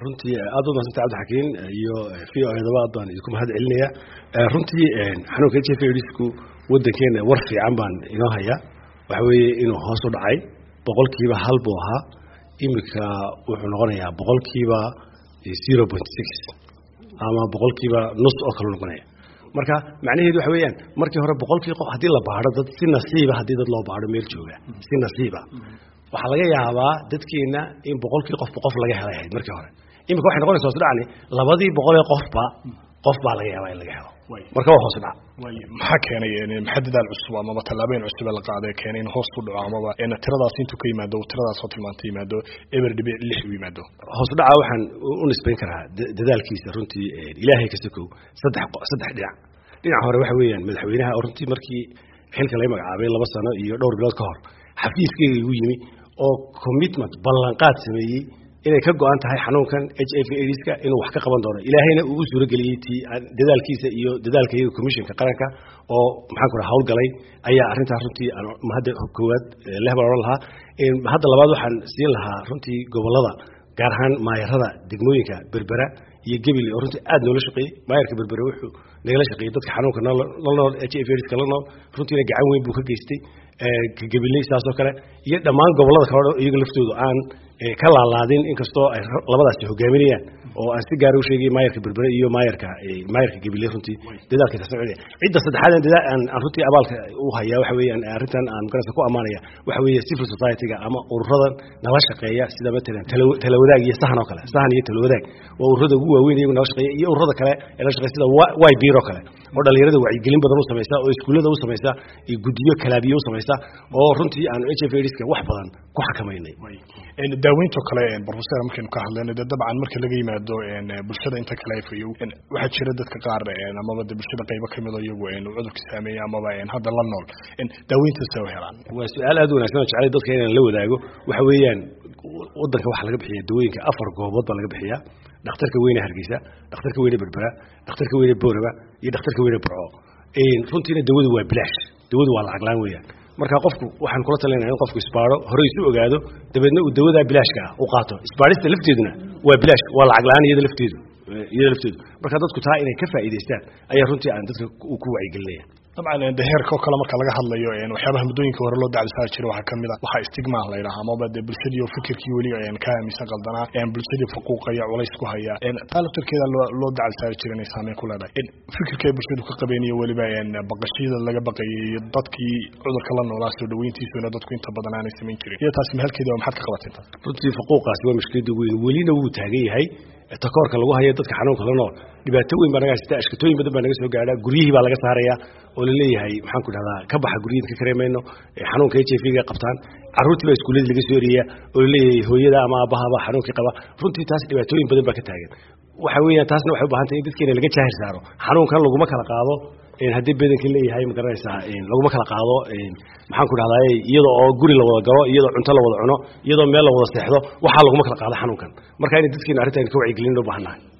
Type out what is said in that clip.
runtii aad u madsanta cabdixakiin iyo v o edaba aad baan idinku mahad celinaya runtii xanuunka h f adsku wadankeena war fiican baan inoo haya waxa weeye inuu hoos u dhacay boqolkiiba hal buu ahaa imika wuxuu noqonayaa boqolkiiba zero point six ama boqolkiiba nus oo kale noqonaya marka macnaheedu waxa weeyaan markii hore boqolkii qof haddii la baadho dad si nasiiba haddii dad loo baadho meel jooga si nasiiba waxaa laga yaabaa dadkeena in boqolkii qofba qof laga helay ahayd markii hore imika waxay noqonaysa hoos dhacni labadii boqolee qofba qof baa laga yaabaa in laga helo marka waa hoos dhac maxaa keenay maxaa dadaal cusub amaba tallaabooyin cusub ee la qaaday keenay in hoos u dhaco amaba tiradaas intuu ka yimaado tiradaas oo tilmaanta yimaado eber dhibic lix u yimaado hoos dhaca waxaan u nisbayn karaa dadaalkiisa runtii ilaahay ka sokow saddex saddex dhinac dhinaca hore waxa weeyaan madaxweynaha oo runtii markii xilka laga magacaabay laba sano iyo dhowr bilood ka hor xafiiskeyga igu yimi oo commitment ballanqaad sameeyey inay ka go-an tahay xanuunkan h f adska inuu wax ka qaban doono ilaahayna uu u suurageliyey ti dadaalkiisa iyo dadaalka iyaga commissionka qaranka oo maxaan ku raha hawlgalay ayaa arrintaas runtii mahadda koowaad leh baan odhan lahaa hadda labaad waxaan siin lahaa runtii gobollada gaar ahaan maayarada degmooyinka berbera iyo gebile oo runtii aad noola shaqeeyey maayarka berbere wuxuu nagala shaqeeyey dadka xanuunka la nool h f adska la nool runtiina gacan weyn buu ka geystay gabiley saasoo kale iyo dhammaan gobollada kale iyaga laftoodu aan ka laalaadin inkastoo ay labadaasi hogaaminayaan oo aan si gaara u sheegay maayarka berbere iyo maayarka maayarka gabiley runtii dadaalka ka soconaya cidda saddexaad aan runtii abaalka u hayaa waxa weeyaan arrintan aan magarasa ku ammaanaya waxa weeye civil society-ga ama ururadan nala shaqeeya sida matalan talawadaag iyo sahan oo kale sahan iyo talawadaag waa ururada ugu waaweyn iyagu nala shaqeeya iyo ururada kale ee la shaqeya sida y bir oo kale oo dhalinyarada wacyigelin badan u samaysa oo iskuullada u samaysa iyo guddiyo kalaabiye u samaysa oo runtii aan h f adska wax badan ku xakamaynay daaweynto kale professor markaynu ka hadlayno dee dabcan marka laga yimaado bulshada inta kale fayo waxaa jira dadka qaar amaba de bulshada qaybo kamid oo iyagu cudurka saameeya amaba hadda la nool daaweyntaas u helaan waa su-aal aad u wanagsan oo jeclay dadka inaan la wadaago waxa weeyaan wadanka waxaa laga bixiya dawooyinka afar goobood baa laga bixiya dhakhtarka weyne hargeysa dhakhtarka weyne berbera dhakhtarka weyne booraba iyo dhakhtarka weyne burco runtiina dawadu waa bilaash dawadu waa lacag laan weeyaan marka qofku waxaan kula talinaya in qofku isbaaro hore isu ogaado dabeedna uu dawadaa bilaashka ah u qaato isbaarista lafteeduna waa bilaash waa lacag la-aan iyada lafteedu iyada lafteedu marka dadku taa inay ka faa'iidaystaan ayaa runtii aan dadka ku wacyigelinaya dabcan de heerka oo kale marka laga hadlayo waxyaabaha muddooyinka hore loo dacdisaari jiray waxaa kamid a waxaa stigma la yidhaha amaba de bulshadii oo fikirkii weli ka aaminsan qaldanaa bulshadii faquuqaya culays ku haya taa laftarkeeda loo dacdisaari jiray inay saameyn ku leedahay fikirkay bulshadu ka qabeen iyo weliba baqashiyada laga baqayay iyo dadkii cudurka la noolaa soo dhaweyntiisuna dadku inta badan aanay samayn jirin iyo taasi mahalkeeda maxaad ka qabateen taas runtii faquuqaasi waa mushkilada weyn welina wuu taagan yahay takoorka lagu hayo dadka xanuunka la nool dhibaato weyn baa naga haysata ashkatooyin badan baa naga soo gaadha guryihii baa laga saaraya oo la leeyahay maxaan ku dhahdaa ka baxa guryihiin ka kareemayno xanuunka h f ga qabtaan carruurtii baa iskuuladii laga soo eriyaya oo la leeyahay hooyada ama aabahaba xanuunkii qaba runtii taas dhibaatooyin badan baa ka taagan waxa weeyaan taasna waxay u baahantay in dadkeena laga jaahir saaro xanuunkan laguma kala qaado haddii badanka leeyahay ma garanaysaa laguma kala qaado maxaan ku dhahdaa iyadoo oo guri la wada galo iyadoo cunto la wada cuno iyadoo meel la wada seexdo waxaa laguma kala qaado xanuunkan marka inay dadkeena arrintan ka wacyigelin loo baahannahay